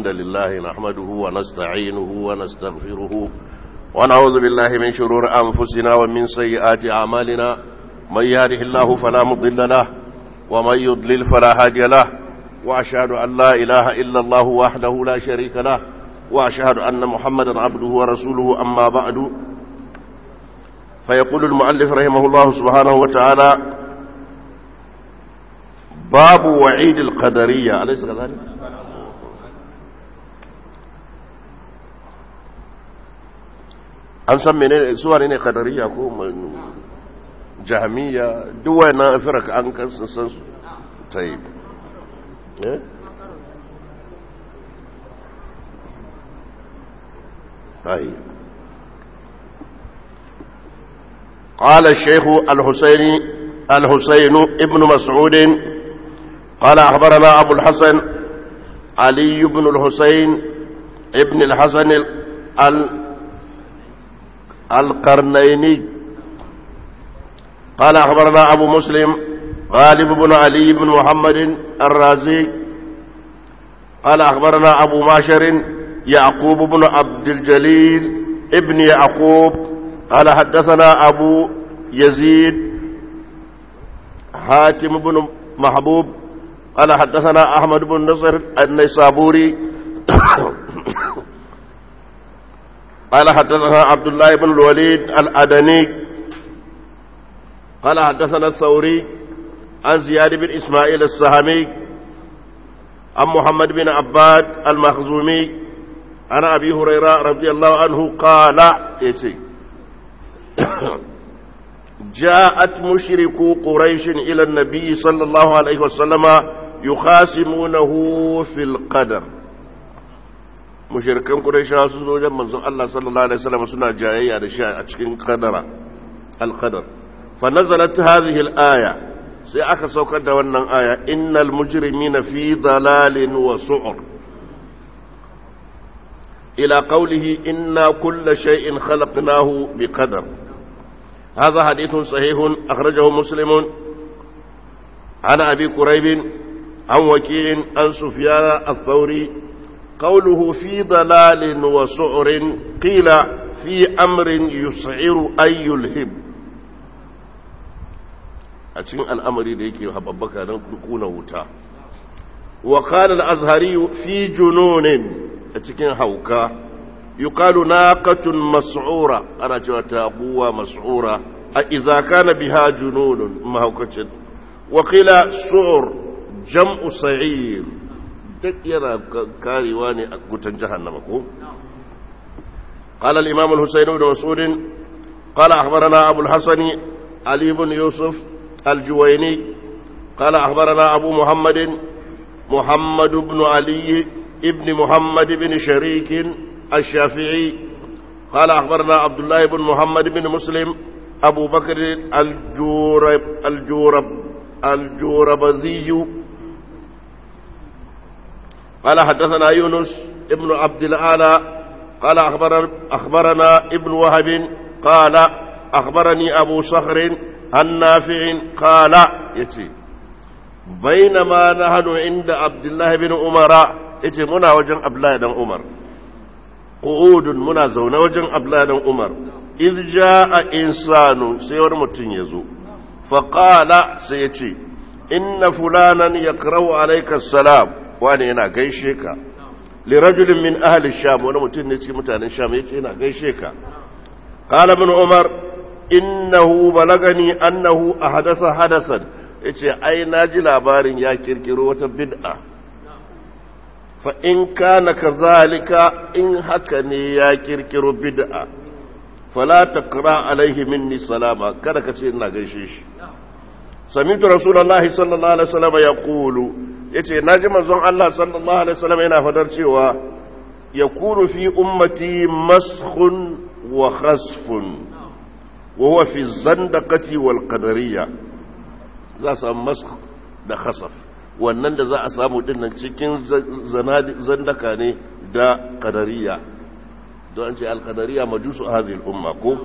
الحمد لله نحمده ونستعينه ونستغفره ونعوذ بالله من شرور أنفسنا ومن سيئات أعمالنا من يهده الله فلا مضل له ومن يضلل فلا هادي له وأشهد أن لا إله إلا الله وحده لا شريك له وأشهد أن محمدا عبده ورسوله أما بعد فيقول المؤلف رحمه الله سبحانه وتعالى باب وعيد القدرية أليس كذلك؟ an san mene suwa ne kadariya ko jahamiya duwa na afirka an kan san su ta yi قال الشيخ الحسيني الحسين ابن مسعود قال أخبرنا أبو الحسن علي بن الحسين ابن الحسن ال القرنيني قال أخبرنا أبو مسلم غالب بن علي بن محمد الرازي قال أخبرنا أبو ماشر يعقوب بن عبد الجليل ابن يعقوب قال حدثنا أبو يزيد حاتم بن محبوب قال حدثنا أحمد بن نصر النيسابوري قال حدثنا عبد الله بن الوليد الأدني قال حدثنا الثوري عن زياد بن إسماعيل السهمي عن محمد بن عباد المخزومي عن أبي هريرة رضي الله عنه قال يتي جاءت مشركو قريش إلى النبي صلى الله عليه وسلم يخاصمونه في القدر mushirikan Qurayshawa sun zo wajen manzon Allah sallallahu alaihi wasallam suna jayayya da shi a cikin qadara al-qadar fa nazalat hadhihi al-aya sai aka saukar da wannan aya innal mujrimina fi dalalin wa su'ur ila qawlihi inna kulla shay'in khalaqnahu biqadar هذا حديث صحيح أخرجه مسلم عن أبي كريب عن وكيع عن سفيان الثوري قوله في ضلال وسعر قيل في أمر يسعر أي يلهب أتين الأمر ديك حببك نكون وتا وقال الأزهري في جنون أتين حوكا يقال ناقة مسعورة أنا جوات أبوة مسعورة إذا كان بها جنون ما هو وقيل سعر جمع سعير duk yana karewa ne a gutan jahannama ko قال الإمام الحسين بن مسعود قال أخبرنا أبو الحسن علي بن يوسف الجويني قال أخبرنا أبو محمد محمد بن علي ابن محمد بن شريك الشافعي قال أخبرنا عبد الله بن محمد بن مسلم أبو بكر الجورب الجورب الجوربذي قال حدثنا يونس ابن عبد الأعلى قال أخبرنا, أخبرنا ابن وهب قال أخبرني أبو صخر عن نافع قال يتي بينما نحن عند عبد الله بن عمر يتي منا وجن عبد الله بن عمر قعود منا زون وجن عبد الله بن عمر إذ جاء إنسان سيور متن يزو فقال سيتي إن فلانا يقرأ عليك السلام wani yana gaishe ka lirajulin min ahli sham wani mutum ne cikin mutanen sham yace yana gaishe ka qala ibn umar innahu balagani annahu ahdatha hadasan yace ai naji labarin ya kirkiro wata bid'a fa in kana kazalika in haka ne ya kirkiro bid'a fala taqra alaihi minni salama kada ka ce ina gaishe shi sami'tu rasulullahi sallallahu alaihi wasallam yaqulu ya ce na ji manzon Allah sallallahu Alaihi wasallam yana fadar cewa ya kuru fi ummati mashun wa khasfun wa huwa fi zandakati wal qadariya za a samu mask da khasaf wannan da za a samu dinnan cikin zandaka ne da qadariya don an ce al-qadariya majusu hadhihi al-umma ko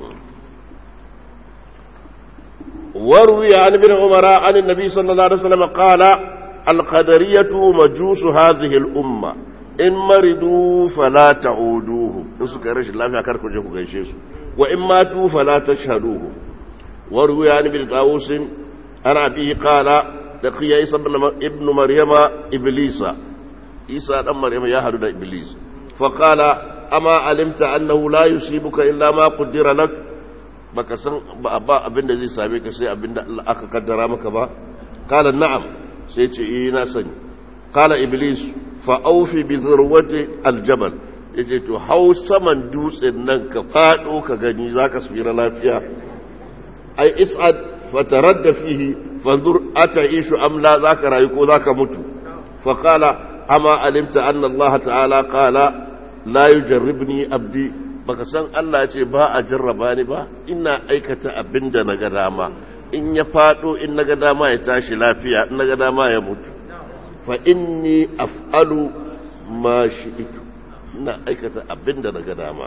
وروي عن ابن عمر عن النبي صلى الله عليه وسلم قال القدرية مجوس هذه الأمة in maridu fala ta'uduhu in suka rashin lafiya kar ku je ku gaishe su wa in matu fala tashhaduhu wa ruya ni bil tawusin ana bihi qala laqiya isa ibn maryama iblisa isa dan maryama ya hadu da iblis fa qala ama alimta annahu la yusibuka illa ma qaddara lak baka san ba abinda zai same ka sai abinda Allah aka kaddara maka ba qala na'am sai ce eh na sani qala iblis fa aufi bi zurwati aljabal yace to hau saman dutsen nan ka fado ka gani zaka tsira lafiya ai is'ad fataradda fihi fanzur ataishu am la zaka rayu ko zaka mutu fa qala ama alimta anna Allah ta'ala qala la yujarribni abdi baka san Allah ya ce ba a jarraba ni ba ina aikata abinda naga dama in ya fado in naga dama ya tashi lafiya in naga dama ya mutu fa inni af'alu ma shi'itu ina aikata abinda naga dama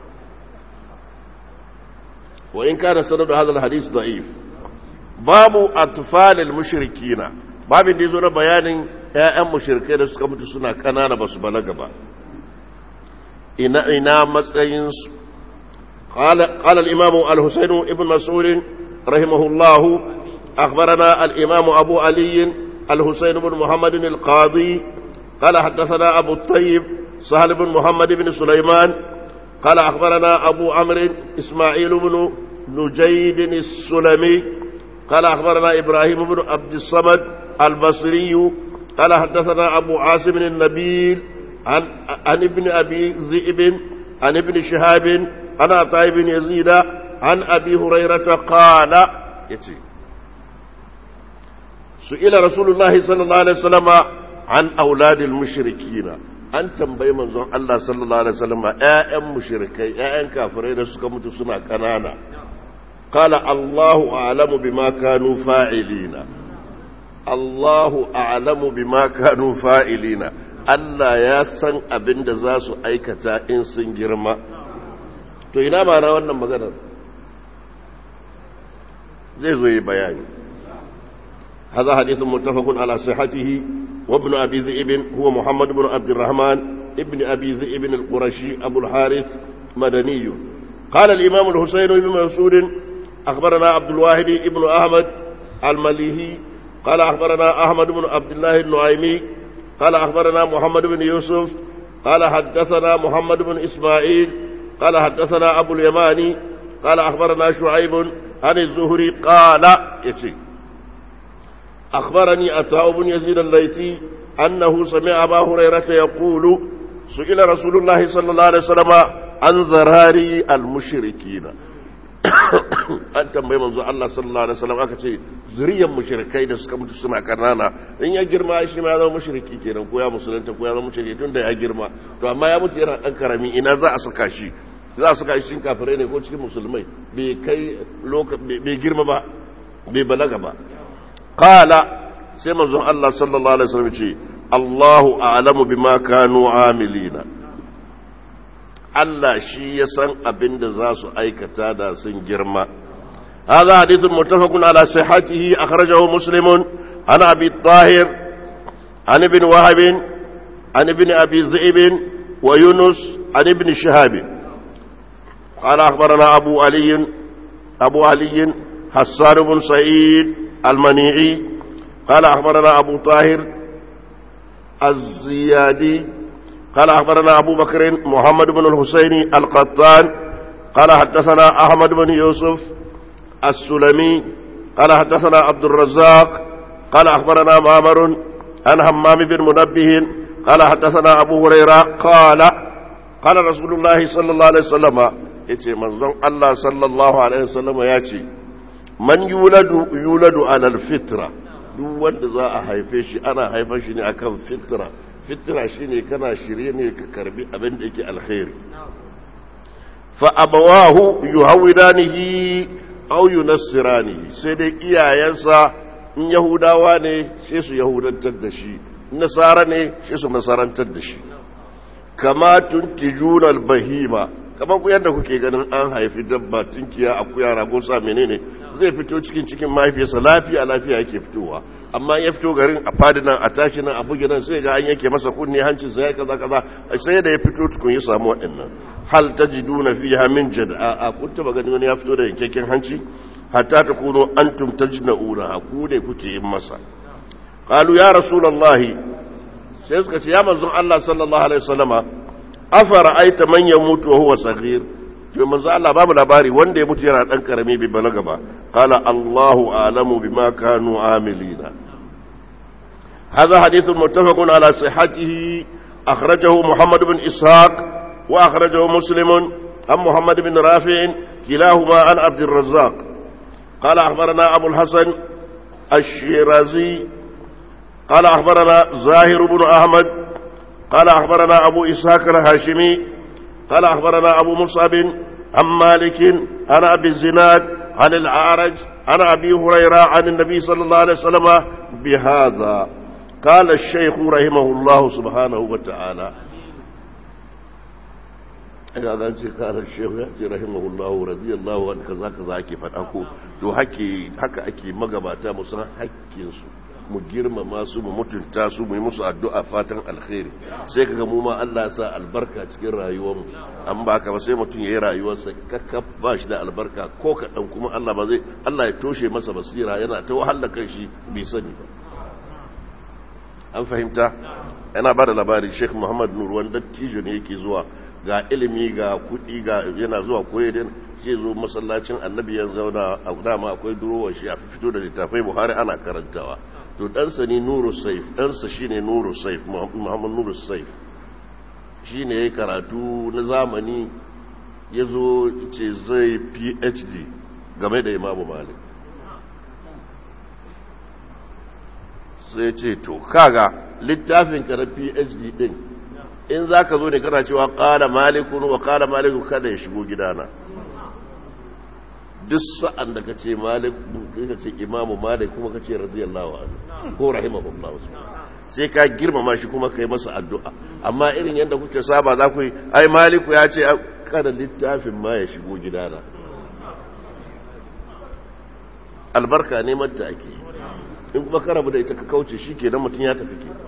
wa in kana sanadu hadha alhadith da'if babu atfal almushrikina babin da yazo na bayanin ƴaƴan mushrikai da suka mutu suna kanana basu balaga ba ina ina matsayin su qala qala al-imam al-husayn ibn mas'ud rahimahullah akhbarana al-imam abu ali al-husayn ibn muhammad al-qadi qala hadathana abu at-tayyib sahal ibn muhammad ibn sulaiman قال أخبرنا أبو عمرو إسماعيل بن نجيد السلمي قال أخبرنا إبراهيم بن عبد الصمد البصري قال حدثنا أبو عاصم النبيل عن, عن ابن أبي ذئب عن ابن شهاب عن عطاء بن يزيد عن أبي هريرة قال يتي سئل رسول الله صلى الله عليه وسلم عن أولاد المشركين an tambayi manzon Allah sallallahu alaihi wasallam ƴaƴan mushrikai ƴaƴan kafirai da suka mutu suna kanana qala Allahu a'lamu bima kanu fa'ilina Allahu a'lamu bima kanu fa'ilina Allah ya san abin da za su aikata in sun girma to ina ma na wannan maganar zai zo yi bayani هذا حديث متفق على صحته وابن أبي ذئب هو محمد بن عبد الرحمن ابن أبي ذئب القرشي أبو الحارث مدني قال الإمام الحسين بن مسعود أخبرنا عبد الواحد ابن أحمد المليهي قال أخبرنا أحمد بن عبد الله النعيمي قال أخبرنا محمد بن يوسف قال حدثنا محمد بن إسماعيل قال حدثنا أبو اليماني قال أخبرنا شعيب عن الزهري قال يتي أخبرني عطاء بن يزيد الليثي أنه سمع أبا هريرة يقول سئل رسول الله صلى الله عليه وسلم عن ذراري المشركين an tambayi manzo Allah sallallahu alaihi wasallam aka ce zuriyar mushrikai da suka mutu suna kanana in ya girma shi ma ya zama mushriki kenan ko ya musulunta ko ya zama mushriki tun da ya girma to amma ya mutu yana dan karami ina za a saka shi za a saka shi cikin kafirai ne ko cikin musulmai bai kai bai girma ba bai balaga ba qala sai manzon Allah sallallahu alaihi wasallam ce Allahu a'lamu bima kanu amilina Allah shi ya san abin da za su aikata da sun girma هذا حديث متفق على صحته أخرجه مسلم عن أبي الطاهر عن ابن وهب عن ابن أبي ذئب ويونس عن ابن شهاب قال أخبرنا أبو علي أبو علي حسان بن سعيد المنيعي قال أخبرنا أبو طاهر الزيادي قال أخبرنا أبو بكر محمد بن الحسين القطان قال حدثنا أحمد بن يوسف السلمي قال حدثنا عبد الرزاق قال أخبرنا معمر عن همام بن منبه قال حدثنا أبو هريرة قال قال رسول الله صلى الله عليه وسلم يتي منظم الله صلى الله عليه وسلم ياتي من يولد يولد على الفطرة duk wanda za a haife shi ana haifar shi ne akan fitra fitra shine kana shirye ne ka karbi abin da yake alkhairi fa abawahu yuhawidanihi aw yunassiranihi sai dai iyayensa in yahudawa ne sai su yahudantar da shi nasara ne sai su nasarantar da shi kama tuntijuna albahima kamar ku yadda kuke ganin an haifi dabba tunkiya akuya rago sa menene zai fito cikin cikin mahaifiyarsa lafiya lafiya yake fitowa amma ya fito garin a fadi nan a tashi nan a buge nan sai ga an yanke masa kunne hancin sai kaza kaza sai da ya fito tukun ya samu waɗannan hal tajiduna fiha min jad'a a kun taba ganin wani ya fito da yankakken hanci hatta takunu antum tajna'una ku ne kuke yin masa qalu ya rasulullahi sai suka ce ya manzon Allah sallallahu alaihi wasallama afara aita man yamutu wa huwa saghir to manzo Allah babu labari wanda ya mutu yana dan karami bai balaga ba qala Allahu a'lamu bima kanu amilina hadha hadithun muttafaqun ala sihhatihi akhrajahu Muhammad ibn Ishaq wa akhrajahu Muslim an Muhammad ibn Rafi' kilahuma an Abd الرزاق قال أخبرنا أبو الحسن الشيرازي قال أخبرنا زاهر بن أحمد قال أخبرنا أبو إسحاق الهاشمي قال أخبرنا أبو مصعب عن مالك عن أبي الزناد عن الأعرج عن أبي هريرة عن النبي صلى الله عليه وسلم بهذا قال الشيخ رحمه الله سبحانه وتعالى هذا قال الشيخ يأتي رحمه الله رضي الله عنه كذا كذا كيف أكو تو حكي حكا أكي مغباتا مصنع حكي mu girmama su mu mutunta su mu yi musu addu'a fatan alkhairi sai kaga mu ma Allah ya sa albarka cikin rayuwarmu an ba ka ba sai mutum yayi rayuwarsa kakka ba shi da albarka ko kaɗan kuma Allah ba zai Allah ya toshe masa basira yana ta wahala kan shi bai sani ba an fahimta yana ba da labari Sheikh Muhammad Nur wanda dattijo ne yake zuwa ga ilimi ga kuɗi ga yana zuwa koyar sai zo masallacin annabi ya zauna a dama akwai durowar shi a fito da littafai buhari ana karantawa to ɗansa ne nuru saif ɗansa shi ne nuru saif muhammad nuru saif shi ne ya karatu na zamani ya zo ce zai phd game da imamu malik sai ce to kaga littafin ka na phd din in za ka zo ne kana cewa ƙala malikun wa ƙala malikun kada ya shigo gidana duk sa'an da ka ce malik ka ce imamu malik kuma ka ce radiyallahu anhu ko rahimahullah sai ka girmama shi kuma ka yi masa addu'a amma irin yadda kuke saba za ku yi ai maliku ya ce kada littafin ma ya shigo gidana albarka neman ta ake in kuma ka rabu da ita ka kauce shi ke mutum ya tafi ke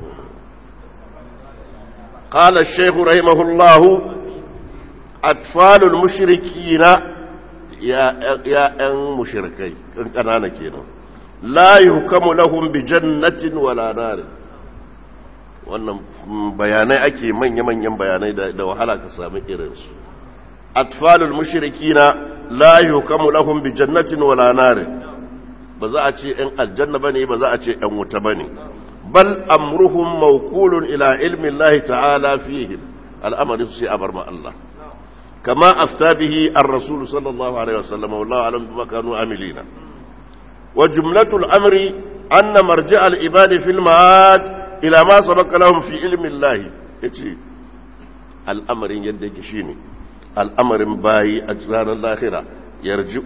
قال الشيخ رحمه الله أطفال المشركين ‘ya'yan mushirkai ɗan ƙanana kenan la yi hukamu lahun bi jannatin wala narin wannan bayanai ake manya-manyan bayanai da wahala ka sami irinsu atfalul mushrikina la yi hukamu lahun bi jannatin wala narin ba za a ce ‘yan aljanna ba ne ba za a ce ‘yan wuta ba ne bal amruhum maukulun ila ilmin lahi ta'ala fihim al'amarin su sai a bar ma Allah كما أفتى به الرسول صلى الله عليه وسلم والله أعلم بما كانوا عاملين وجملة الأمر أن مرجع العباد في المعاد إلى ما سبق لهم في علم الله يتي الأمر يدك شيني الأمر باي أجران الآخرة يرجع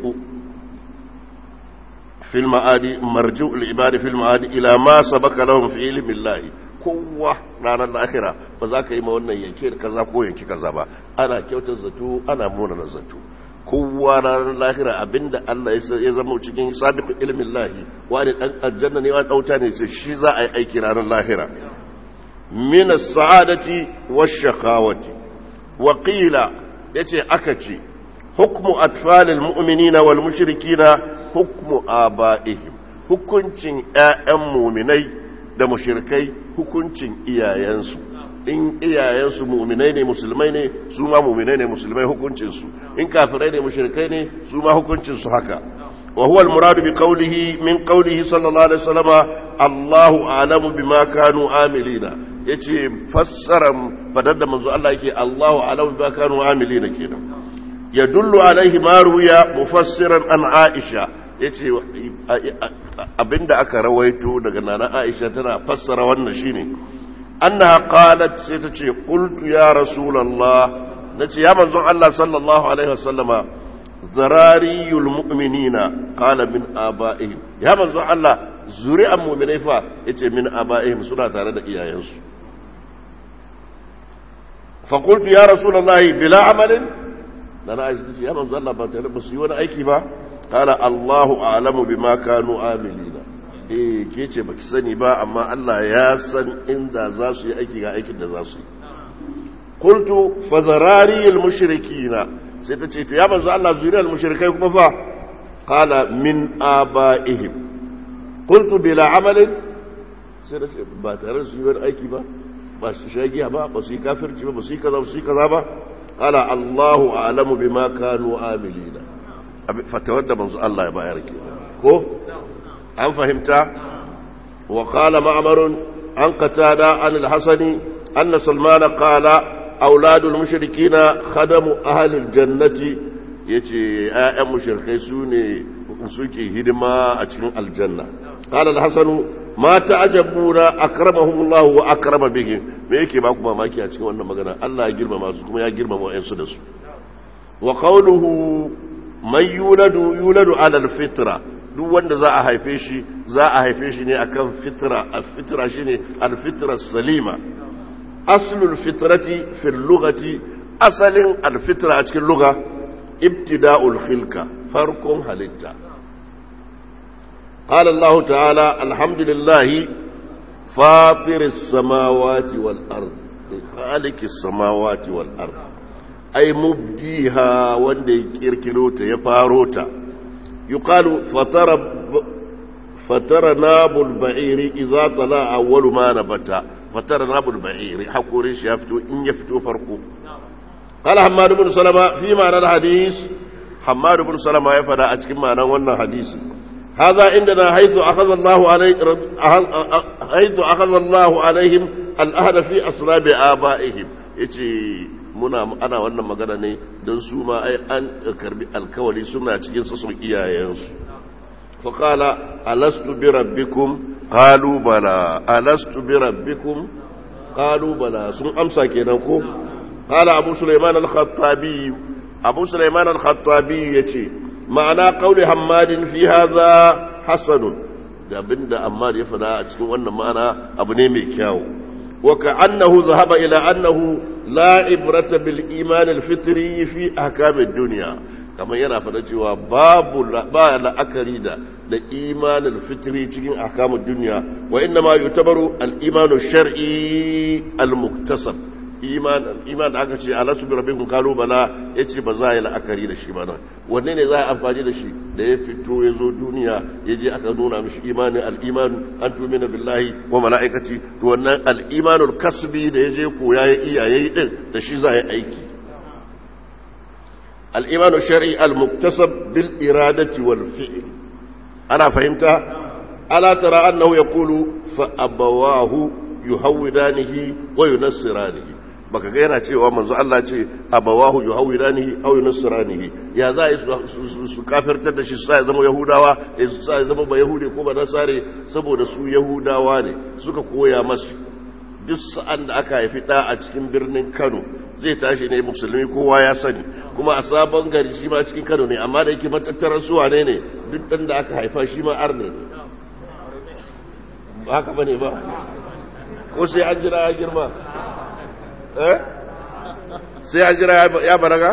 في المعاد مرجع العباد في المعاد إلى ما سبق لهم في علم الله kowa ranar lahira ba za ka yi ma wannan yanke da kaza ko yanke kaza ba ana kyautar zato ana munana zato kowa ranar lahira abinda Allah ya zama cikin sabiqul ilmin lahi wani dan aljanna ne wani dauta ne sai shi za a yi aiki ranar lahira min as-sa'adati wash-shaqawati wa qila yace aka ce hukmu atfalil mu'minina wal mushrikina hukmu aba'ihim hukuncin ƴaƴan mu'minai da mushirkai hukuncin iyayensu in iyayensu mu'minai ne musulmai ne su ma mu'minai ne musulmai hukuncinsu in kafirai ne mushirkai ne su ma hukuncinsu haka wa huwa al-muradu bi qawlihi min qawlihi sallallahu alaihi wasallama Allahu a'lamu bima kanu amilina yace fassara fadar da manzo Allah yake Allahu a'lamu bima kanu amilina kenan yadullu alaihi ma ruya mufassiran an Aisha yace abinda aka rawaito daga nana Aisha tana fassara wannan shine annaha qalat sai ta ce qultu ya rasulullah nace ya manzon Allah sallallahu alaihi wasallama zarariyul mu'minina qala min aba'ihim ya manzon Allah zuri'an mu'minai fa yace min aba'ihim suna tare da iyayensu fa qultu ya rasulullah bila amalin nana Aisha ta ce ya manzon Allah ba tare ba su yi wani aiki ba قال الله أعلم بما كانوا عاملين eh ke ce baki sani ba amma Allah ya san inda za su yi aiki ga aikin da za su yi qultu fa zarariyal mushrikina sai ta ce to ya manzo Allah zuriyar mushrikai kuma fa qala min abaihim qultu bila amalin sai da ce ba tare da su yi aiki ba ba su shagiya ba ba su yi kafirci ba ba su yi kaza ba su yi kaza ba qala Allahu a'lamu bima kanu amilina fatawar da manzo Allah ya bayar ke ko an fahimta wa qala ma'mar an qatada an al-hasani anna salman qala auladul mushrikina khadamu ahlil jannati yace ayyan mushrikai sune suke hidima a cikin aljanna qala al-hasan ma ta'jabuna akramahumullah wa akrama bihim me yake ba ku mamaki a cikin wannan magana Allah ya girmama su kuma ya girmama wayansu da su wa qawluhu man yuladu yuladu ala al-fitra duk wanda za a haife shi za a haife shi ne akan fitra al-fitra shine al-fitra salima aslul fitrati fil lughati asalin al-fitra a cikin lugha ibtida'ul khilqa farkon halitta قال الله تعالى الحمد لله فاطر السماوات والأرض خالق السماوات والأرض أي مبديها وندي كيركروتا يفاروتا يقال فتر فتر ناب البعير إذا طلع أول ما نبت فتر ناب البعير حقوري شافتو إن يفتو فرقو قال حماد بن سلمة في معنى الحديث حماد بن سلمة يفعل أتكلم معنى وانا حديث هذا عندنا حيث أخذ الله عليه حيث أخذ الله عليهم الأهل في أصلاب آبائهم yace muna ana wannan magana ne don su ma ai an karbi alkawali suna cikin sassan iyayensu fa qala alastu bi rabbikum qalu bala alastu bi rabbikum qalu bala sun amsa kenan ko qala abu sulaiman al-khattabi abu sulaiman al-khattabi yace ma'ana ƙauli hammadin fi haza hasanun da abinda ammar ya fada a cikin wannan ma'ana abu ne mai kyawu wa ka'annahu zahaba ila annahu la ibrata bil iman al fitri fi ahkam ad dunya kamar yana fada cewa babu ba la'akari da da iman al fitri cikin ahkam ad dunya wa inna ma yutabaru al iman shar'i al muktasab iman iman da aka ce alasu bi rabbikum kalu bala yace ba za a yi la'akari da shi bana wanne ne za a amfani da shi da ya fito ya zo duniya ya je aka nuna mishi imanin al-iman an tumina billahi wa mala'ikati to wannan al-imanul kasbi da ya je koya ya iya yayi din da shi za a yi aiki al-imanul shar'i al-muktasab bil iradati wal fi'l ana fahimta ala tara annahu yaqulu fa abawahu yuhawidanihi wa yunassiranihi baka ga yana cewa manzo Allah ce abawahu yuhawidanihi aw yunasranihi ya za su kafirtar da shi su sai zama yahudawa su sai zama ba yahudi ko ba nasare saboda su yahudawa ne suka koya masu duk sa'an da aka haifi da a cikin birnin Kano zai tashi ne musulmi kowa ya sani kuma a sabon gari shi ma cikin Kano ne amma da yake matattarar su wane ne duk dan da aka haifa shi ma arne ne ba haka bane ba ko sai an jira ya girma eh sai an jira ya baraga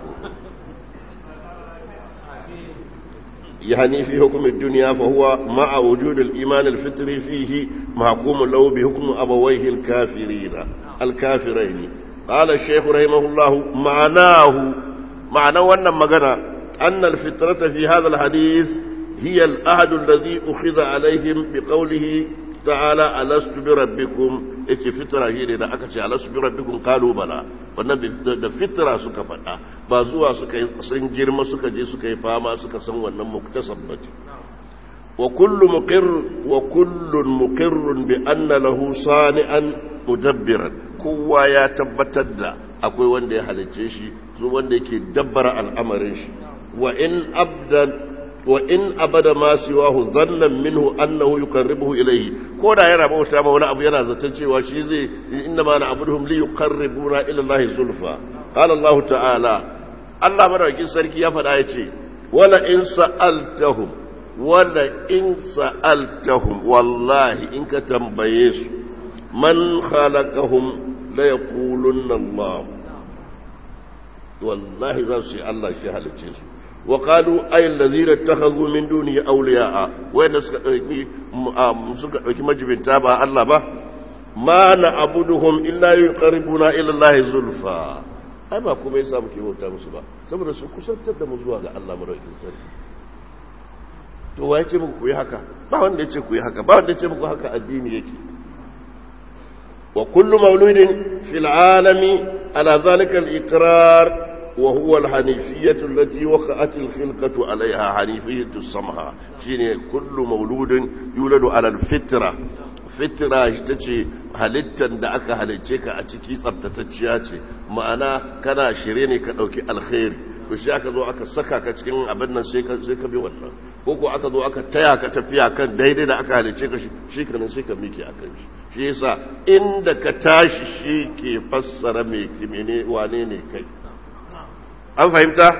يعني في حكم الدنيا فهو مع وجود الإيمان الفطري فيه محكوم له بحكم أبويه الكافرين الكافرين قال الشيخ رحمه الله معناه معنى وانا مغنى أن الفطرة في هذا الحديث هي الأهد الذي أخذ عليهم بقوله ta'ala alastu bi rabbikum yace fitra shi ne da aka ce alastu bi rabbikum qalu bala wannan da fitra suka faɗa ba zuwa suka sun girma suka je suka yi fama suka san wannan muktasab bace wa kullu muqir wa kullun muqirrun bi anna lahu sani'an mudabbiran kowa ya tabbatar da akwai wanda ya halicce shi su wanda yake dabbara al'amarin shi wa in abdan wa in abada ma siwahu dhannan minhu annahu yuqarribuhu ilayhi ko da yana bauta ma wani abu yana zaton cewa shi zai inna ma na'buduhum li yuqarribuna ila Allah zulfa qala Allah ta'ala Allah madaukakin sarki ya faɗa yace wala in sa'altahum wala in sa'altahum wallahi in ka tambaye su man khalaqahum la yaqulunna Allah wallahi za su ce Allah shi halicce su وقالوا أي الذين اتخذوا من دونه أولياء وين suka ɗauki majibinta ba Allah ba ma na abuduhum illa yuqarribuna ila Allah zulfa ai ba kuma yasa muke bauta musu ba saboda su kusantar da mu zuwa ga Allah madaukakin sarki to waye ce muku ku yi haka ba wanda ya ce ku yi haka ba wanda ya ce muku haka addini yake wa kullu mauludin fil alami ala zalika al-iqrar وهو الحنيفية التي وقعت الخلقة عليها حنيفية السمحة شيني كل مولود يولد على الفطرة fitira ita ce halittar da aka halicce ka a ciki tsabtatacciya ce ma'ana kana shirye ne ka ɗauki alkhairi to shi aka zo aka saka ka cikin abin nan sai ka bi wannan ko ko aka zo aka taya ka tafiya kan daidai da aka halicce ka shi kanin sai ka miki a kan shi shi yasa inda ka tashi shi ke fassara mai kimene wane ne kai an fahimta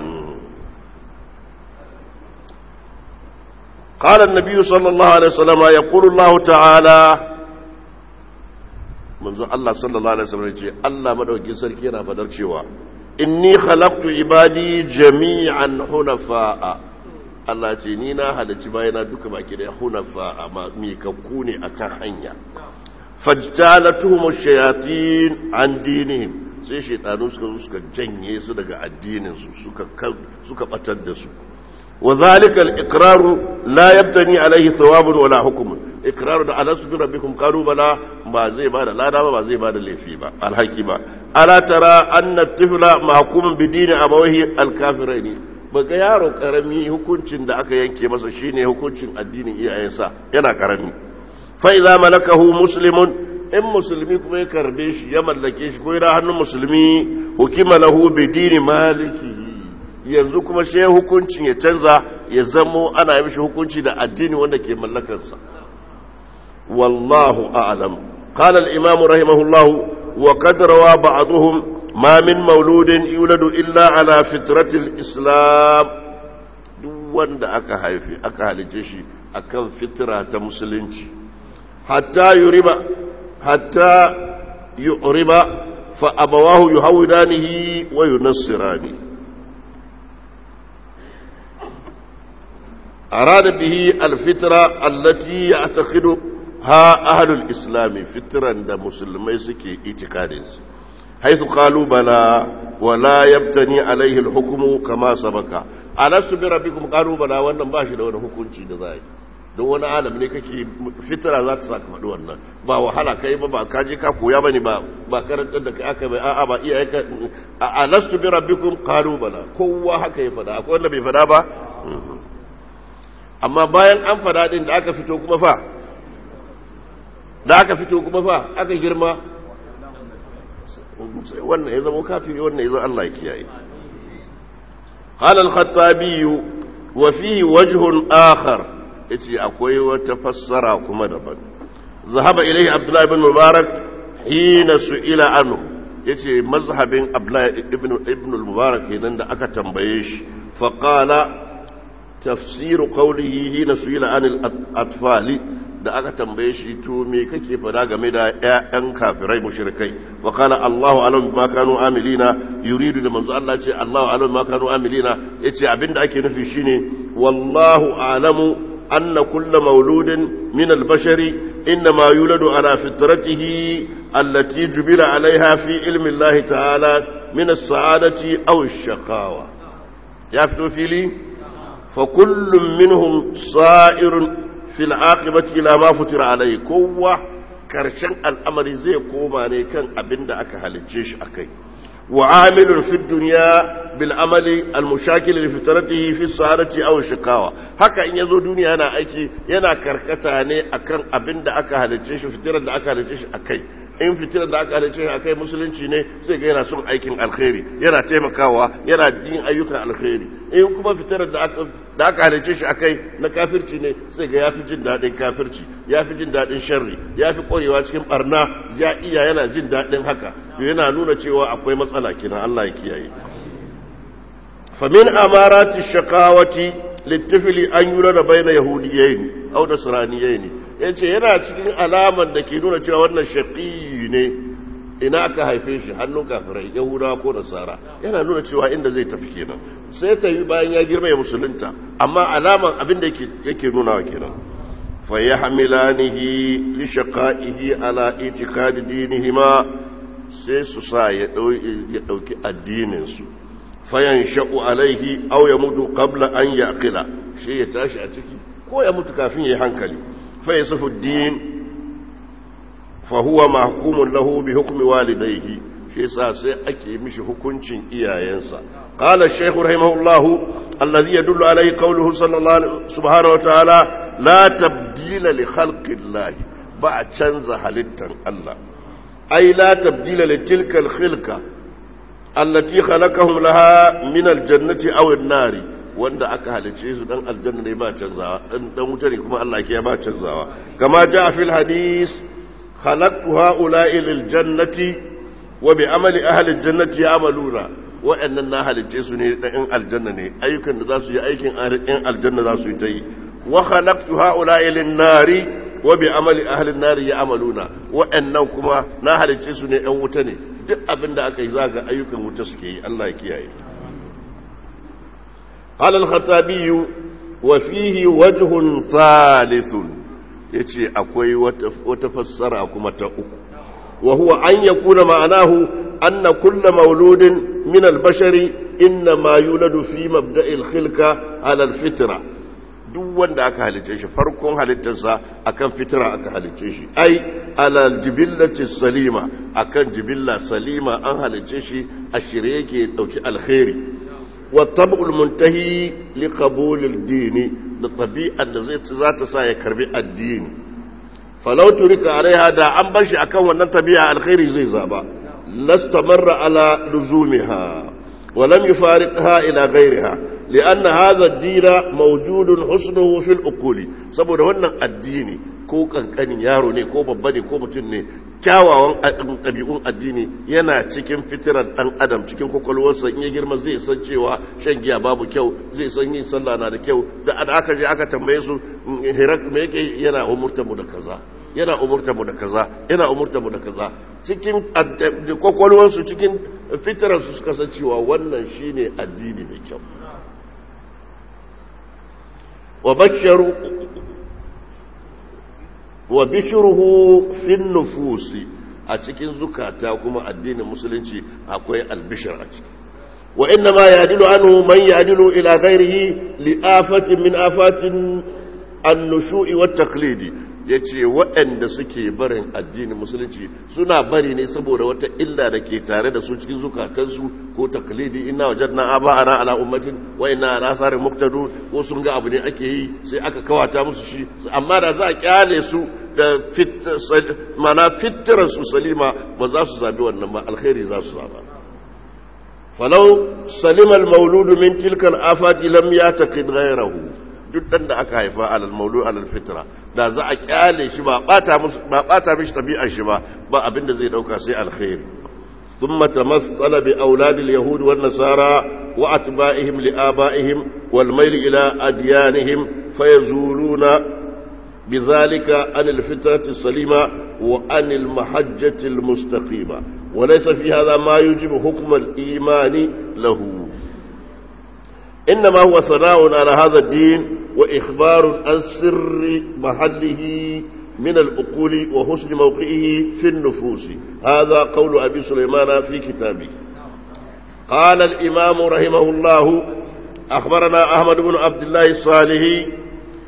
قال النبي صلى الله عليه وسلم يقول الله تعالى منذ الله صلى الله عليه وسلم يقول الله مدوكي سركي yana fadar cewa inni khalaqtu ibadi jami'an hunafa'a Allah ce ni na halarci bayana duka baki da hunafa'a ma mikakku ne akan hanya fajtalatuhum ash-shayatin an dinihim sai shaytanu suka suka janye su daga addinin su suka suka batar da su وذلك الإقرار لا يبتني عليه ثواب ولا حكم إقرار ده ألست بربكم قالوا بلا ما زي بعد لا دام ما زي بعد اللي فيه الحكي با ألا ترى أن الطفل محكوم بدين أبويه الكافرين baka yaro karami hukuncin da aka yanke masa shine hukuncin addinin iyayensa yana karami fa idza malakahu muslimun in musulmi kuma ya karbe shi ya mallake shi ko yana hannun musulmi hukima lahu bi dini malikihi yanzu kuma sai hukuncin ya canza ya zamo ana yi mishi hukunci da addini wanda ke mallakarsa wallahu a'lam qala al-imam rahimahullah wa qad rawa ba'dhum ma min mauludin yuladu illa ala fitrati al-islam duk wanda aka haifi aka halice shi akan fitra ta musulunci hatta yuriba hatta yuriba fa abawahu yuhawidanihi wa yunassirani أراد به الفترة التي يعتقدها أهل الإسلام فترة دا مسلمي سكي إتقادز حيث قالوا بلا ولا يبتني عليه الحكم كما سبق ألست بربكم قالوا بلا وانا باشي دون حكم شيء دزاي don wani alam ne kake fitira za ta saka faɗi wannan ba wahala kai ba ba ka je ka koya bane ba ba karantar da kai aka bai a'a ba iyaye ka alastu bi rabbikum qalu bala kowa haka ya faɗa akwai wanda bai faɗa ba amma bayan an fada din da aka fito kuma fa da aka fito kuma fa aka girma wannan ya zama kafiri wannan ya zama Allah ya kiyaye قال الخطابي وفيه وجه آخر yace akwai wata fassara kuma daban zahaba ilai abdullahi ibn mubarak hina su'ila anhu yace mazhabin abdullahi ibn ibn mubarak kenan da aka tambaye shi fa qala tafsir qawlihi hina su'ila anil atfali da aka tambaye shi to me kake fada game da ƴaƴan kafirai mushrikai wa qala Allahu alam bima kanu amilina yuridu da manzo Allah ce Allahu alam bima kanu amilina yace abinda ake nufi shine wallahu alamu anna kullu mauludin min al-bashari inma yuladu ala fitratihi allati jubila alaiha fi ilmi Allah ta'ala min as-sa'adati aw ash-shaqawa ya fito fili fa kullum minhum sa'irun fil aqibati ila ma futira alai kowa karshen al'amari zai koma ne kan abin da aka halicce shi akai wa amilun fi dunya bil amali al mushakil li fitratihi fi sa'adati aw shikawa haka in yazo duniya yana aiki yana karkata ne akan abin da aka halicce shi fitirar da aka halicce shi akai in fitilar da aka halicce shi akai musulunci ne sai ga yana son aikin alkhairi yana taimakawa yana yin ayyukan alkhairi in kuma fitilar da aka da aka halice shi akai na kafirci ne sai ga yafi jin daɗin kafirci yafi jin daɗin sharri yafi ƙwarewa cikin barna ya iya yana jin daɗin haka to yana nuna cewa akwai matsala kina Allah ya kiyaye famin amarati shaqawati littafili an yura da baina yahudiyayn aw nasraniyayn yace yana cikin alaman da ke nuna cewa wannan shaqi ne ina aka haife shi hannun kafirai yahudawa ko nasara yana nuna cewa inda zai tafi kenan sai ta yi bayan ya girma ya musulunta amma alaman abin da yake nuna wa kenan fa ya hamilanihi li shaqaihi ala itiqadi dinihima sai su sa ya dauki addinin su fayan sha'u alaihi aw ya mutu qabla an yaqila shi ya tashi a ciki ko ya mutu kafin ya yi hankali fa yasufu din فهو محكوم له بحكم والديه shi sa sai ake mishi hukuncin iyayensa qala shaykh rahimahullah alladhi yadullu alayhi qawluhu sallallahu subhanahu wa ta'ala la tabdila li khalqillah ba a canza halittan Allah ay la tabdila li tilka al-khilqa allati khalaqahum laha min al-jannati aw an-nari wanda aka halice su dan aljanna ne ba canzawa dan wuta ne kuma Allah ke ba canzawa kama ja fil hadith خلقت هؤلاء للجنة وبعمل أهل الجنة يعملون وأن أهل الجنة إن الجنة أيكن ذاسو أيكن إن الجنة ذاسو يتي وخلقت هؤلاء للنار وبعمل أهل النار يعملون وأنكما نهل الجنة إن وتني duk abin da aka yi zaga ayyukan wuta suke yi Allah ya kiyaye قال الخطابي وفيه وجه ثالث ya ce akwai wata fassara kuma ta uku wa huwa an ya kuna ma'anahu anna kulla mauludin min albashari inna ma yuladu fi mabda'il khilka ala alfitra duk wanda aka halice shi farkon halittarsa akan fitra aka halice shi ai ala aljibillati salima akan jibilla salima an halice shi a shirye yake dauki alkhairi wa tab'ul muntahi li qabul ad-dini da tabi'ar da zai za ta sa ya karbi addini falau turika alaiha da an bar shi akan wannan tabi'a alkhairi zai zaba lastamarra ala luzumiha wa lam yufariqha ila ghayriha لأن هذا الدين موجود حسنه في الأقول saboda wannan addini ko kankanin yaro ne ko babba ne ko mutum ne kyawawan ɗabi'un addini yana cikin fitirar ɗan adam cikin kwakwalwarsa in ya girma zai san cewa shan giya babu kyau zai san yin sallah na da kyau da aka je aka tambaye su hirak me yake yana umurtar mu da kaza yana umurtar mu da kaza yana umurtar mu da kaza cikin kwakwalwarsu cikin fitirarsu suka san cewa wannan shine addini mai kyau وبشروا وبشره في النفوس a cikin zukata kuma addinin musulunci akwai albishir a ciki wa inna ma yadilu anhu man yadilu ila ghairihi li afatin min afatin an-nushu'i wat taqlidi yace waɗanda suke barin addinin musulunci suna bari ne saboda wata illa da ke tare da su cikin zukatansu ko taklidi inna wajadna aba'ana ala ummatin wa inna ala atharin muqtadu ko sun ga abu ne ake yi sai aka kawata musu shi amma da za a kyale su da mana fitran su salima ba za su zabi wannan ba alkhairi za su zaba falau salima al-maulud min tilka al-afati lam yataqid ghayrahu duk dan da aka haifa alal maulu alal fitra da za a kyale shi ba bata musu ba bata mishi tabi'ar shi ba ba abinda zai dauka sai alkhairi thumma tamassala bi aulad alyahud wan nasara wa atba'ihim li aba'ihim wal mayl ila adyanihim fayazuluna بذلك عن الفطرة السليمة وعن المحجة المستقيمة وليس في هذا ما يجب حكم الإيمان له إنما هو ثناء على هذا الدين وإخبار عن سر محله من الأقول وحسن موقعه في النفوس هذا قول أبي سليمان في كتابه قال الإمام رحمه الله أخبرنا أحمد بن عبد الله الصالحي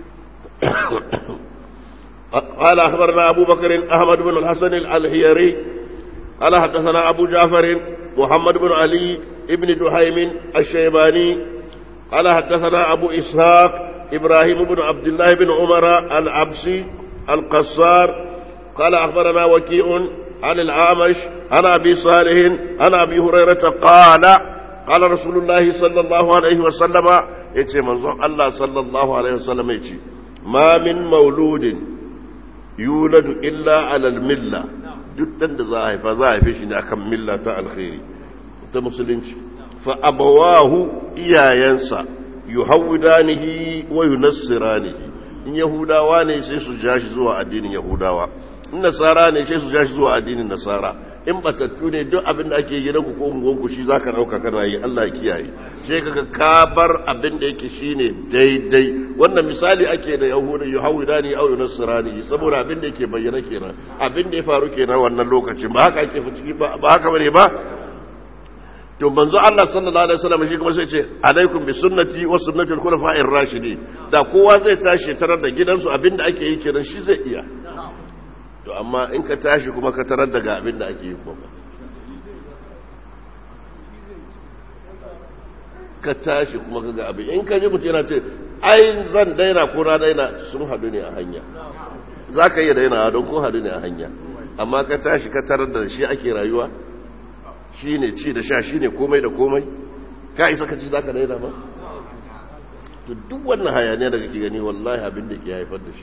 قال أخبرنا أبو بكر أحمد بن الحسن الحيري قال حدثنا أبو جعفر محمد بن علي ابن دحيم الشيباني قال حدثنا أبو إسحاق إبراهيم بن عبد الله بن عمر العبسي القصار قال أخبرنا وكيع عن العامش عن أبي صالح عن أبي هريرة قال قال رسول الله صلى الله عليه وسلم يتي منظر الله صلى الله عليه وسلم يتي ما من مولود يولد إلا على الملة duk da za a haifa za a haife shi ne akan milla ta alkhairi ta musulunci fa abawahu iyayensa yuhawidanihi wa yunassiranihi in yahudawa ne sai su ja shi zuwa addinin yahudawa in nasara ne sai su ja shi zuwa addinin nasara in batattu ne duk abin da ake gidanku ko unguwanku shi za ka ɗauka kana yi Allah ya kiyaye sai kaga ka bar abin da yake shine daidai wannan misali ake da yahuda yahudani au nasrani saboda abin da yake bayyana kenan abin da ya faru kenan wannan lokacin ba haka ake ciki ba ba haka bane ba to manzo Allah sallallahu alaihi wasallam shi kuma sai ce alaikum bi sunnati wa sunnati al-khulafa'ir rashidin da kowa zai tashi tarar da gidansu abin da ake yi kenan shi zai iya to amma in ka tashi kuma ka tarar daga abin da ake yi kuma ka tashi kuma ka ga abin in ka ji mutum yana ce ai zan daina ko na daina sun hadu ne a hanya za ka iya daina don kun hadu ne a hanya amma ka tashi ka tarar da shi ake rayuwa shi ne ci da sha shi ne komai da komai ka isa ka ci za ka daina ba to duk wannan hayaniya da kake gani wallahi abin da ke haifar da shi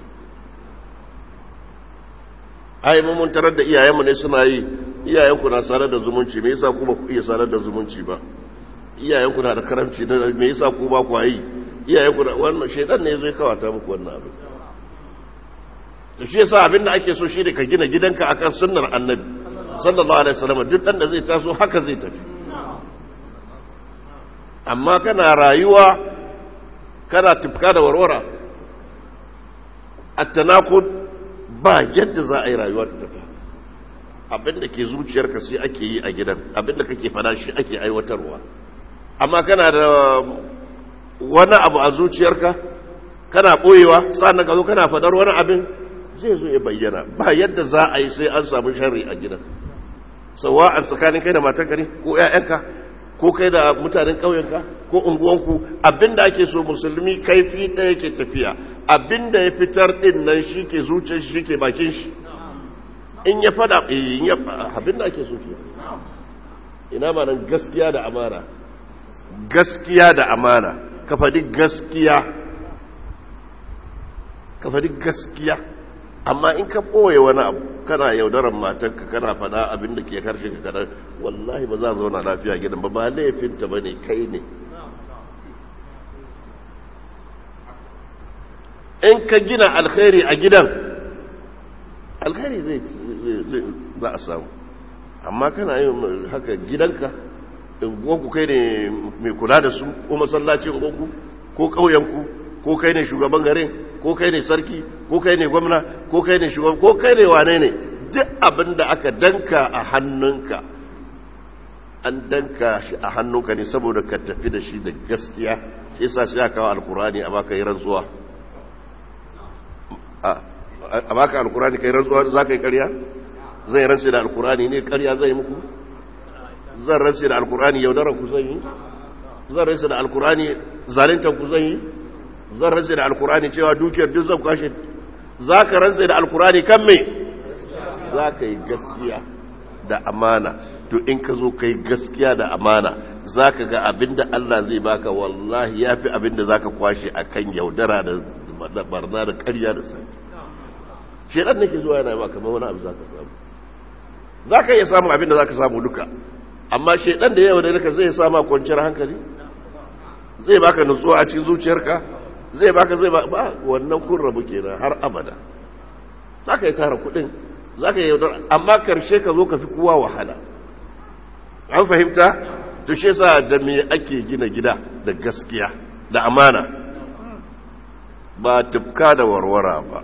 ai mun tarar da iyayenmu ne suna yi iyayenku na sanar da zumunci me yasa ku ba ku iya sanar da zumunci ba iyayenku na da karamci me yasa ku ba ku yi iyayenku na wannan shedan ne zai kawata muku wannan abin to shi yasa abin da ake so shi ne ka gina gidanka akan sunnar annabi sallallahu alaihi wasallam duk dan da zai taso haka zai tafi amma kana rayuwa kana tufka da warwara at-tanaqud ba yadda za a yi rayuwa ta tafi abinda ke zuciyarka sai ake yi a gidan abinda kake fada shi ake aiwatarwa amma kana da wani abu a zuciyarka kana ɓoyewa sa'an ka zo kana fadar wani abin zai zo ya bayyana ba yadda za a yi sai an samu shari a gidan sawa a tsakanin kai da matanka ne ko 'ya'yanka ko kai da mutanen ƙauyenka ko unguwanku abinda ake so musulmi kaifi ɗaya ke tafiya abinda ya fitar ɗin nan shi ke zuciyar shi ke bakin shi in ya fada in ya abinda ake so ke ina ma nan gaskiya da amana gaskiya da amana ka faɗi gaskiya ka faɗi gaskiya amma in ka ɓoye wani abu kana yaudarar matanka kana faɗa abin da ke karshe ka kada wallahi ba za a zauna lafiya gidan ba ba laifinta ba ne kai ne in ka gina alkhairi a gidan alkhairi zai za a samu amma kana yin haka gidanka unguwanku kai ne mai kula da su ko masallacin unguwanku ko ƙauyenku ko kai ne shugaban garin ko kai ne sarki ko kai ne gwamna ko kai ne shugaban ko kai ne wane ne duk abin da aka danka a hannunka an danka shi a hannunka ne saboda ka tafi da shi da gaskiya shi yasa sai aka kawo alkurani a baka yi rantsuwa a baka alkurani kai rantsuwa za ka yi karya zai rantsi da alkurani ne karya zai muku zan rantsi da alkurani yaudarar ku zan yi zan rantsi da alkurani zalintar ku zan yi zan rantse da alkurani cewa dukiyar duk zan kwashe za ka rantse da alkurani kan me za ka yi gaskiya da amana to in ka zo ka yi gaskiya da amana za ka ga abinda Allah zai baka wallahi ya fi abinda za ka kwashe a kan yaudara da barna da karya da sai shaidan nake zuwa yana ma kamar wani abu za ka samu za ka iya samun abinda za ka samu duka amma shaidan da yawa da zai sama kwanciyar hankali zai baka nutsuwa a cikin zuciyarka zai baka zai ba wannan kun rabu kenan har abada za ka yi tara kudin za ka yi yaudar amma karshe ka zo ka fi kowa wahala an fahimta to shi sa da me ake gina gida da gaskiya da amana ba tufka da warwara ba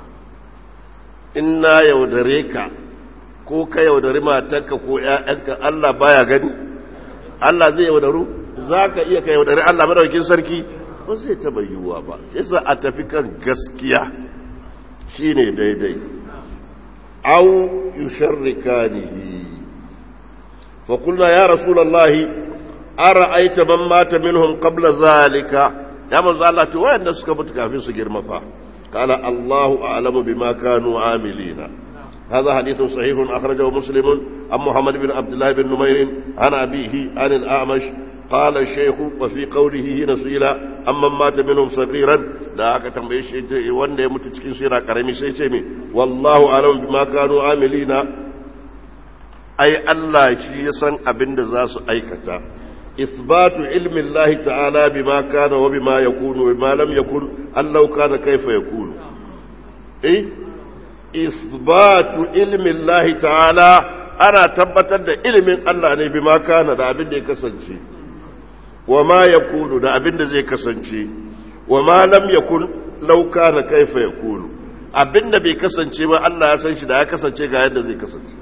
in na yaudare ka ko ka yaudari matanka ko 'ya'yanka Allah baya gani Allah zai yaudaru za ka iya ka yaudari Allah madaukin sarki ba zai taba yiwuwa ba shi sa a tafi kan gaskiya shi ne daidai au yusharrikanihi fa qulna ya rasulullahi ara'aita man mata minhum qabla zalika ya manzo Allah to wayanda suka mutu kafin su girma fa qala Allahu a'lamu bima kanu amilina هذا حديث صحيح أخرجه مسلم عن محمد بن عبد الله بن نمير عن أبيه عن الأعمش قال الشيخ وفي قوله هنا سئل أما مات منهم صغيرا لا أكتم شيء وان يموت cikin sira karami sai ce mi wallahu alam bima kanu amilina ai Allah shi ya san abin da za su aikata isbatu ilmi Allah ta'ala bima kana wa bima yakunu wa bima lam yakun Allah kana kaifa yakunu eh isbatu ilmin lahi ta'ala ana tabbatar da ilimin Allah ne bi kana da abin da ya kasance wa ma ya kulu da abin da zai kasance wa ma lam ya kun lauka na kaifa ya kulu abin da bai kasance ba Allah ya san shi da ya kasance ga yadda zai kasance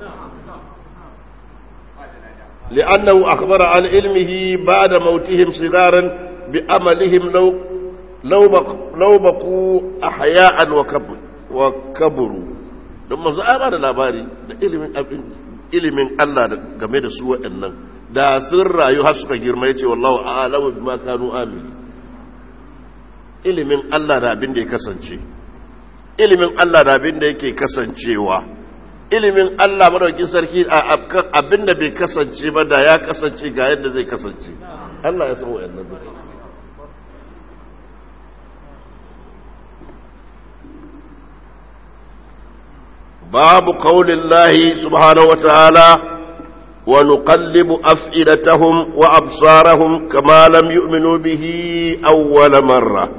li'annahu akhbara an ilmihi ba'da mautihim sigaran bi amalihim law law baqu ahya'an wa kaburu don manzo ai ba da labari da ilimin abin ilimin Allah game da su waɗannan da sun rayu har suka girma yace wallahu a'lamu bima kanu amili ilimin Allah da abin da ya kasance ilimin Allah da abin da yake kasancewa ilimin Allah madaukin sarki a abin da bai kasance ba da ya kasance ga yadda zai kasance Allah ya san waɗannan باب قول الله سبحانه وتعالى ونقلب أفئدتهم وأبصارهم كما لم يؤمنوا به أول مرة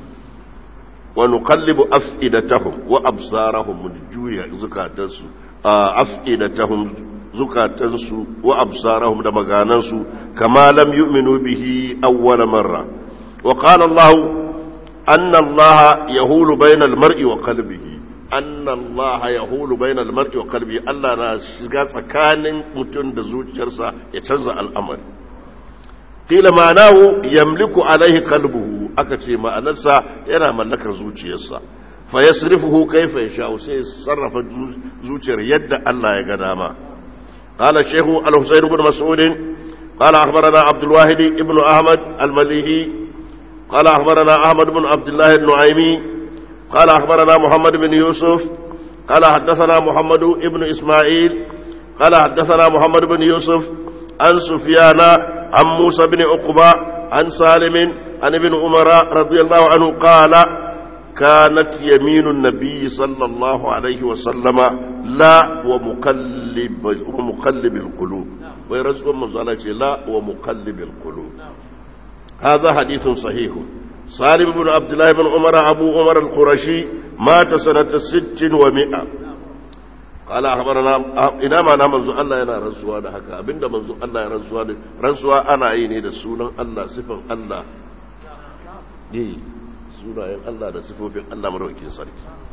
ونقلب أفئدتهم وأبصارهم من جوية زكاة أفئدتهم زكاة وأبصارهم دمغانس كما لم يؤمنوا به أول مرة وقال الله أن الله يهول بين المرء وقلبه anna Allah ya hulu bayan almar'i wa kalbi Allah na shiga tsakanin mutum da zuciyarsa ya canza al'amari qila ma'anahu yamliku alaihi qalbuhu aka ce ma'anarsa yana mallakar zuciyarsa fa yasrifuhu kayfa yasha sai sarrafa zuciyar yadda Allah ya ga dama qala shaykhu al-husayn ibn mas'ud qala akhbarana abdul wahid ibn ahmad al-malihi qala akhbarana ahmad ibn abdullah al-nu'aymi قال أخبرنا محمد بن يوسف قال حدثنا محمد بن إسماعيل قال حدثنا محمد بن يوسف عن سفيان عن موسى بن عقبة عن سالم عن ابن عمر رضي الله عنه قال كانت يمين النبي صلى الله عليه وسلم لا ومقلب ومقلب القلوب ويرزق من لا ومقلب القلوب هذا حديث صحيح سالم بن عبد الله بن عمر أبو عمر القرشي مات سنة ست ومئة قال أخبرنا إنا ما نعم الله ينا رنسوا ده حكا أبين ده منزو الله ينا رنسوا ده رنسوا أنا أيني ده سونا الله صفن الله دي سونا ين الله ده صفوفين الله مروكين صريح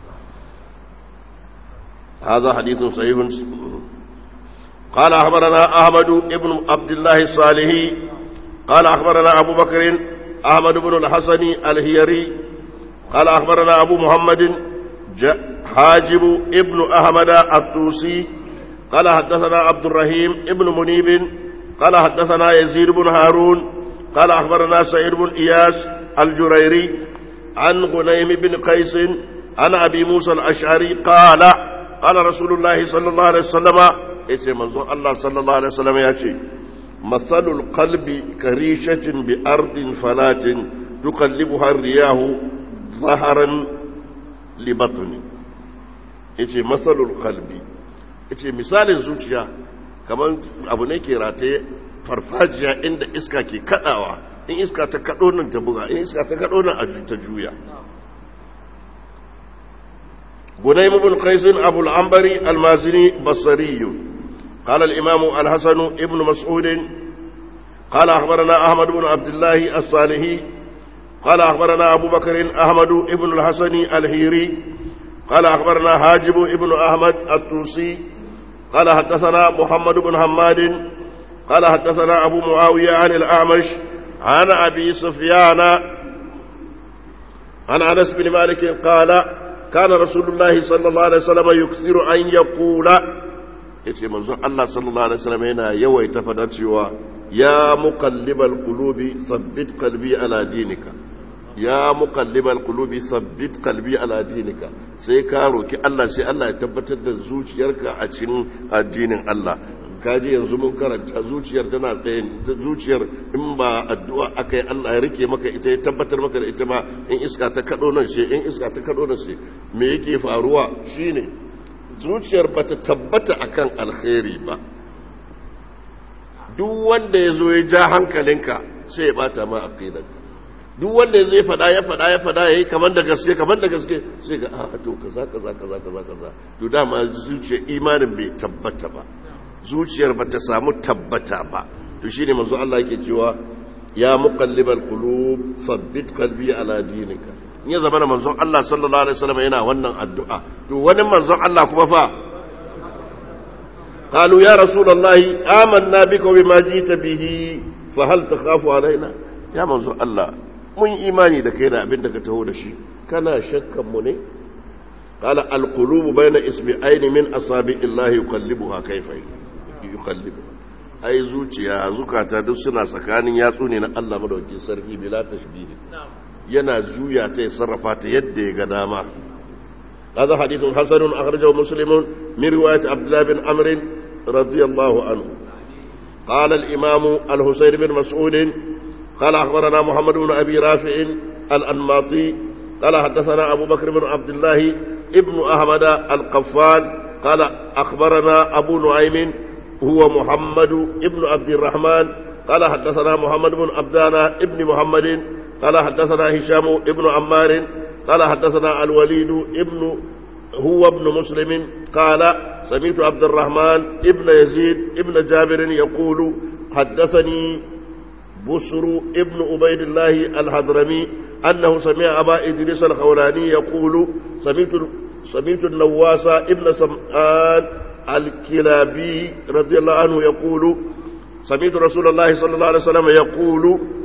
هذا حديث صحيح قال أخبرنا أحمد بن عبد الله الصالحي قال أخبرنا أبو بكر أحمد بن الحسن الهيري قال أخبرنا أبو محمد حاجب ابن أحمد الطوسي قال حدثنا عبد الرحيم ابن منيب قال حدثنا يزيد بن هارون قال أخبرنا سعيد بن إياس الجريري عن غنيم بن قيس عن أبي موسى الأشعري قال قال رسول الله صلى الله عليه وسلم إيش منظور الله صلى الله عليه وسلم يأتي مثل القلب كريشة بأرض فلات تقلبها الرياح ظهرا لبطن yace matsalul kalbi yace misalin zuciya kamar abu ne ke rataye farfajiya inda iska ke kadawa in iska ta kado nan ta buga in iska ta kado nan a ta juya gudaym ibn qais abu al-anbari al-mazini basri قال الإمام الحسن ابن مسعود قال أخبرنا أحمد بن عبد الله الصالحي قال أخبرنا أبو بكر أحمد ابن الحسن الهيري قال أخبرنا حاجب ابن أحمد الطوسي قال حدثنا محمد بن حماد قال حدثنا أبو معاوية عن الأعمش عن أبي سفيان عن أنس بن مالك قال كان رسول الله صلى الله عليه وسلم يكثر أن يقول yace manzon Allah sallallahu alaihi wasallam yana yawaita fadar cewa ya muqallibal qulubi thabbit qalbi ala dinika ya muqallibal qulubi thabbit qalbi ala dinika sai ka roki Allah sai Allah ya tabbatar da zuciyarka a cikin addinin Allah kaji yanzu mun karanta zuciyar tana tsaye zuciyar in ba addu'a akai Allah ya rike maka ita ya tabbatar maka da ita ba in iska ta kado nan sai in iska ta kado nan sai me yake faruwa shine zuciyar ba ta tabbata akan alkhairi ba duk wanda ya zo ya ja hankalinka sai ya bata ma aqidanka duk wanda zai fada ya fada ya fada yayi kaman da gaske kaman da gaske sai ga a to kaza kaza kaza kaza kaza to dama zuciyar imanin bai tabbata ba zuciyar ba ta samu tabbata ba to shine manzo Allah yake cewa ya muqallibal qulub sabbit qalbi ala dinika in ya zama manzon Allah sallallahu alaihi wasallam yana wannan addu'a to wani manzon Allah kuma fa قالوا يا رسول الله آمنا بك وبما جئت به فهل تخاف علينا يا منزو الله mun imani da kai da abin da ka taho da shi kana shakkan mu ne qala al qulubu bayna isbi'ain min asabi'illahi yuqallibuha kayfa yuqallibu ai zuciya zukata duk suna tsakanin yatsu ne na Allah madaukakin sarki bila tashbih yana juya ta ya sarrafa ta yadda ya ga dama هذا حديث حسن أخرجه مسلم من رواية عبد الله بن عمرو رضي الله عنه قال الإمام الحسين بن مسعود قال أخبرنا محمد بن أبي رافع الأنماطي قال حدثنا أبو بكر بن عبد الله ابن أحمد القفال قال أخبرنا أبو نعيم هو محمد ابن عبد الرحمن قال حدثنا محمد بن عبدانا ابن محمد قال حدثنا هشام ابن عمار قال حدثنا الوليد ابن هو ابن مسلم قال سمعت عبد الرحمن ابن يزيد ابن جابر يقول حدثني بسر ابن عبيد الله الحضرمي أنه سمع أبا إدريس الخولاني يقول سمعت سمعت النواس ابن سمعان الكلابي رضي الله عنه يقول سمعت رسول الله صلى الله عليه وسلم يقول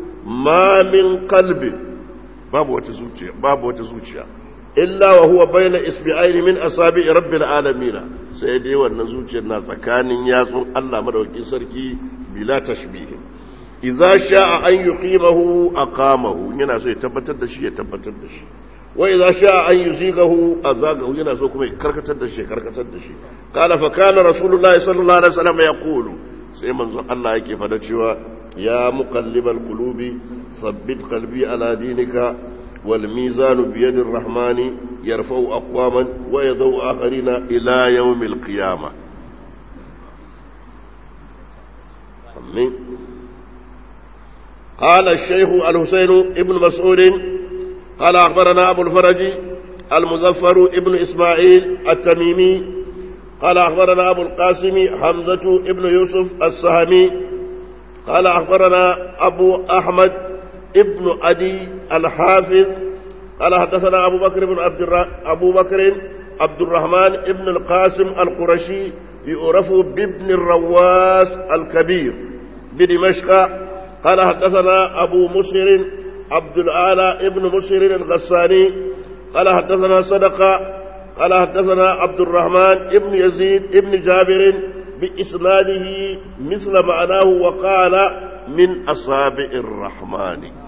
ما من قلب babu wata zuciya babu wata zuciya illa wa huwa bayna isbi'ain min asabi rabbil alamin sai dai wannan zuciyar na tsakanin yatsun Allah madaukakin sarki bila tashbih idza sha'a an yuqimahu aqamahu yana so ya tabbatar da shi ya tabbatar da shi wa idza sha'a an yuzigahu azagahu yana so kuma ya karkatar da shi ya karkatar da shi qala fa kana rasulullahi sallallahu alaihi wasallam yaqulu sai manzon Allah yake fada cewa ya muqallibal qulubi ثبت قلبي على دينك والميزان بيد الرحمن يرفع أقواما ويضع آخرين إلى يوم القيامة أمين قال الشيخ الحسين ابن مسعود قال أخبرنا أبو الفرج المظفر ابن إسماعيل التميمي قال أخبرنا أبو القاسم حمزة ابن يوسف السهمي قال أخبرنا أبو أحمد ابن أدي الحافظ قال حدثنا أبو بكر بن عبد الر... أبو بكر عبد الرحمن ابن القاسم القرشي يعرف بابن الرواس الكبير بدمشق قال حدثنا أبو مسهر عبد الأعلى ابن مسهر الغساني قال حدثنا صدقة قال حدثنا عبد الرحمن ابن يزيد ابن جابر بإسناده مثل معناه وقال من أصابع الرحمن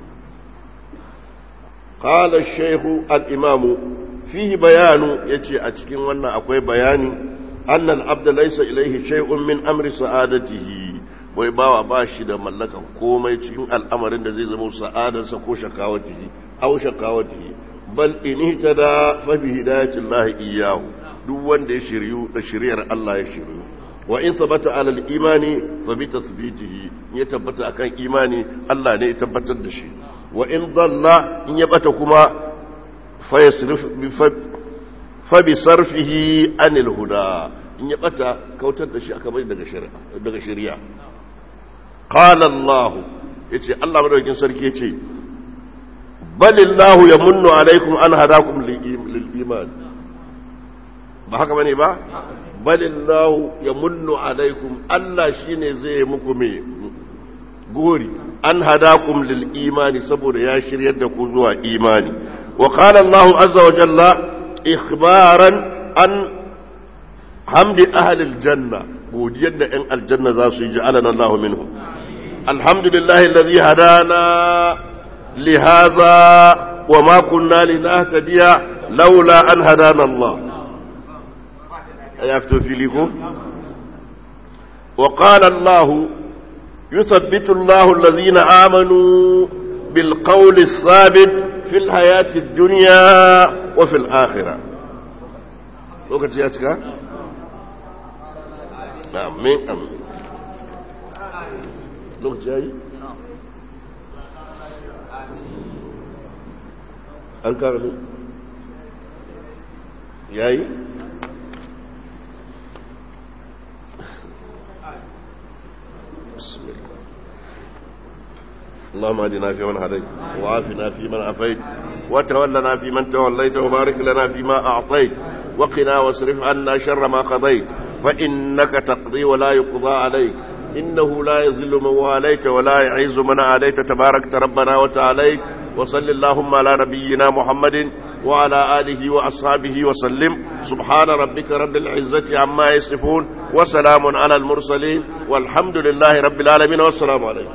قال الشيخ الإمام فيه بيان يتي أتكين وانا أكوي بياني أن العبد ليس إليه شيء من أمر سعادته wai bawa ba shi da mallakan komai cikin al'amarin da zai zama sa'adarsa ko shakawatihi au shakawatihi bal in ihtada fa bi hidayatillahi iyyahu duk wanda ya shiryu da shiriyar Allah ya shiryu wa in tabbata alal imani fa bi tathbitihi ya tabbata akan imani Allah ne ya tabbatar da shi wa in dalla in ya bata kuma fa yasrif fa bi sarfihi anil huda in ya bata kautar da shi aka bai daga shari'a daga shari'a qala Allah yace Allah madaukakin sarki yace balillahu yamunnu alaikum an hadakum lil iman ba haka bane ba balillahu yamunnu alaikum Allah shine zai muku me gori an hadakum lil imani saboda ya shiryar da ku zuwa imani wa qala Allah azza wa jalla ikhbaran an hamdi ahli aljanna godiyar da yan aljanna za su yi ja'alana Allah minhum alhamdulillahi alladhi hadana لهذا وما كنا لنهتدي لولا أن هدانا الله يكتب في لكم وقال الله يثبت الله الذين آمنوا بالقول الثابت في الحياة الدنيا وفي الآخرة وقت ياتك آمين آمين وقت جاي an kara ne yayi بسم الله اللهم اهدنا فيمن هديت وعافنا فيمن عافيت وتولنا فيمن توليت وبارك لنا فيما أعطيت وقنا واصرف عنا شر ما قضيت فإنك تقضي ولا يقضى عليك إنه لا يذل من واليت ولا يعز من آليت تباركت ربنا وتعاليت وصل اللهم على نبينا محمد وعلى آله وأصحابه وسلم سبحان ربك رب العزة عما يصفون وسلام على المرسلين والحمد لله رب العالمين والسلام عليكم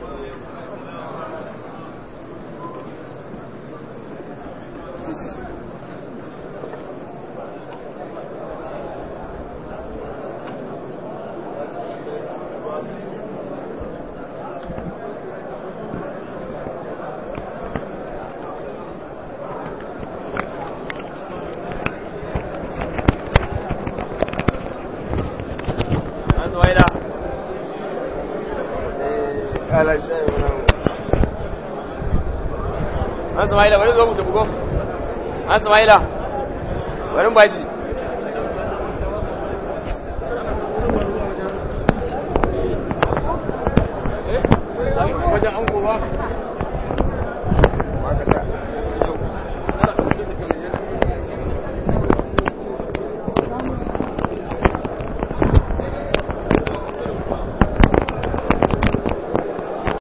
an samaila bari zo mu tafi ko an samaila bari ba shi wajen an ba